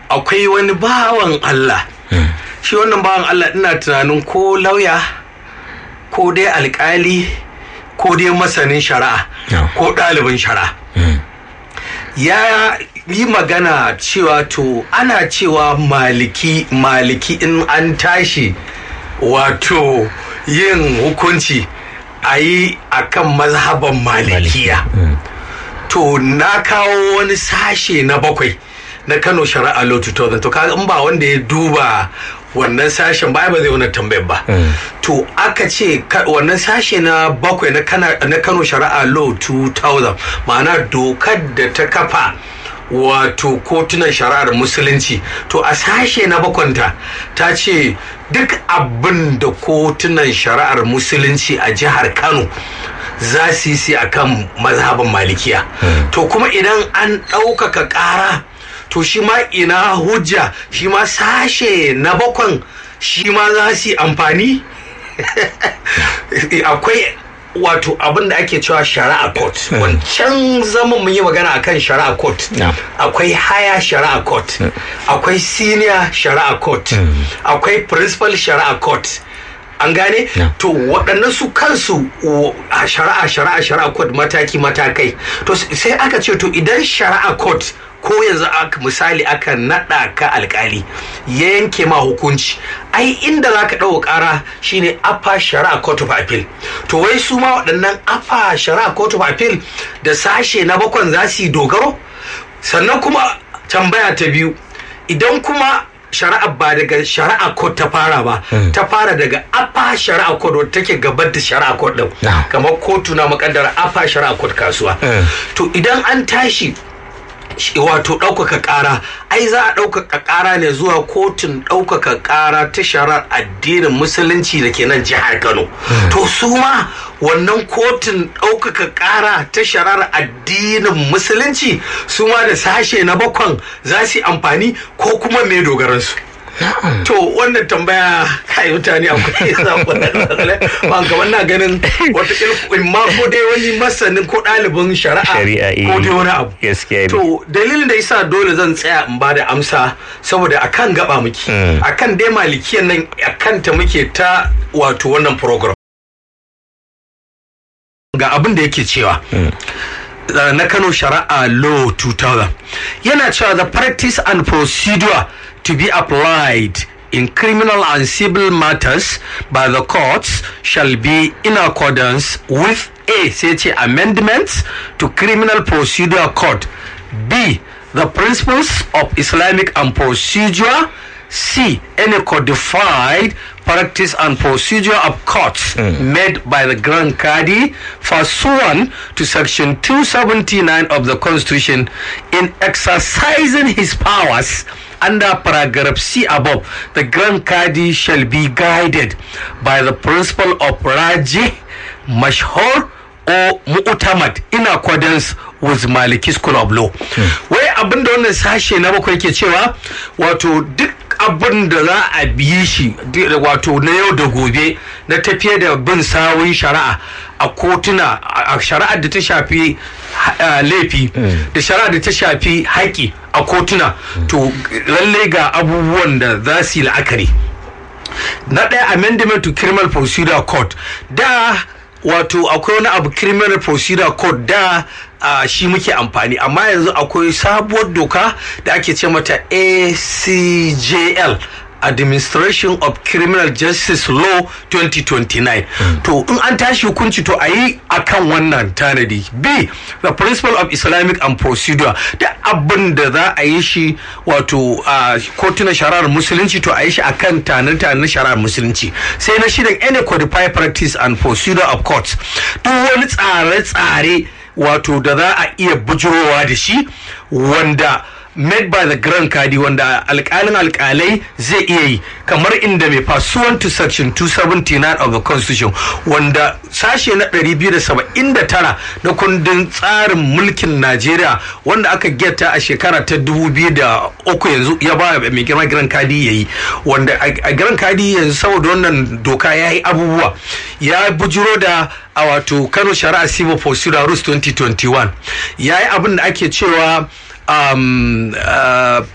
akwai wani bawan Allah shi wannan bawan Allah ina tunanin ko lauya ko dai alkali ko dai masanin shari'a Yeah. ko ɗalibin shari'a ya yi magana cewa to ana cewa maliki maliki in an tashi wato yin hukunci a yi a kan mazhaban malikiya to na kawo wani sashe na bakwai na kano shari'a law 2000 to kaga in ba wanda ya duba wannan sashen ba ai ba zai wani tambayar ba to aka ce ka- wannan sashe na bakwai na Kana- na kano shari'a law 2000 ma'ana dokar da ta kafa wato kotunan shari'ar musulunci to a sashe na bakwanta ta ce duk abin da kotunan shari'ar musulunci a jihar kano za su yi a kan mazhabin malikiya to kuma idan an ɗaukaka ƙara to shi ma ina hujja shi ma sashe na bakwan shi ma za su yi amfani akwai wato abin da ake cewa shari'a court wancan zaman mun yi magana akan shari'a court Yeah. akwai haya shari'a court akwai senior shari'a court akwai principal shari'a court an gane Yeah. to waɗannan su kansu o, a shari'a shari'a shari'a court mataki matakai to s- sai aka ce to idan shari'a court ko yanzu aka misali aka naɗa ka alkali ya yanke ma hukunci ai inda za ka ɗau ƙara shine upper shari'a court of appeal to wai su ma waɗannan upper shari'a court of appeal da sashe na bakwan za su yi dogaro sannan kuma tambaya ta biyu idan kuma shari'a ba daga shari'a court ta fara ba ta fara daga apa shari'a court wadda take gabar da shari'a court din Na'am. kamar kotu na makaddara apa shari'a court kasuwa Mm. to idan an tashi shi- wato ɗaukaka ƙara ai za a ɗaukaka ƙara ne zuwa kotun ɗaukaka ƙara ta shari'ar addinin musulunci da ke nan jihar kano to su ma wannan kotun ɗaukaka ƙara ta shari'ar addinin musulunci su ma da sashe na bakwan za su yi amfani ko kuma me dogaransu to wannan tambaya kai mutane akwai zaɓa ba kamar na ganin wata ma ko dai wani masanin ko ɗalibin shari'a Shari'a, eh. ko dai wani abu Gaskiya ne. to dalilin da yasa dole zan tsaya in bada amsa saboda akan gaba muke Mm. akan dai malikiyan nan akan ta muke ta wato wannan program ga abin da yake cewa uh, na Kano Shari'a Law 2000 yana cewa the practice and procedure to be applied in criminal and civil matters by the courts shall be in accordance with A sai ce amendments to criminal procedure code B the principles of Islamic and procedure C any codified practice and procedure of courts made by the Grand Cadi pursuant to section 279 of the Constitution in exercising his powers under paragraph C above the Grand Cadi shall be guided by the principle of Raji Mashhur or mu'tamad in accordance with Maliki School of Law. Wai abin da wannan sashe na bakwai ke cewa wato duk abin da za a biye shi di- wato na yau da gobe na tafiye da bin sawun shari'a a kotuna a a shari'ar da ta shafi ha- laifi da shari'ar da ta shafi haƙi a kotuna to lallai ga abubuwan da za su yi la'akari. na ɗaya amendment to criminal procedure code da wato akwai wani abu criminal procedure code da uh, shi muke amfani amma yanzu akwai sabuwar doka da ake ce mata acjl administration of criminal justice law 2029 to in an tashi hukunci to a yi akan wannan tanadi b the principle of islamic and procedure da abin da za a yi shi wato a kotunan shari'ar musulunci to a yi shi akan tanar-tanar na shari'ar musulunci sai na shirin any codified practice and procedure of courts duk wani tsare-tsare wato da za a iya bujurowa da shi wanda made by the grand kadi wanda alkalin alkalai zai iya yi kamar inda mai pursuant to section 279 of the constitution wanda sashe na 279 na kundin tsarin mulkin najeriya wanda aka geta a shekara ta 2003 yanzu ya ba mai girma grand kadi ya yi wanda a grand kadi yanzu saboda wannan doka ya yi abubuwa ya bujiro da a wato kano shari'a civil procedure rules 2021 ya yi abin da ake cewa um, uh,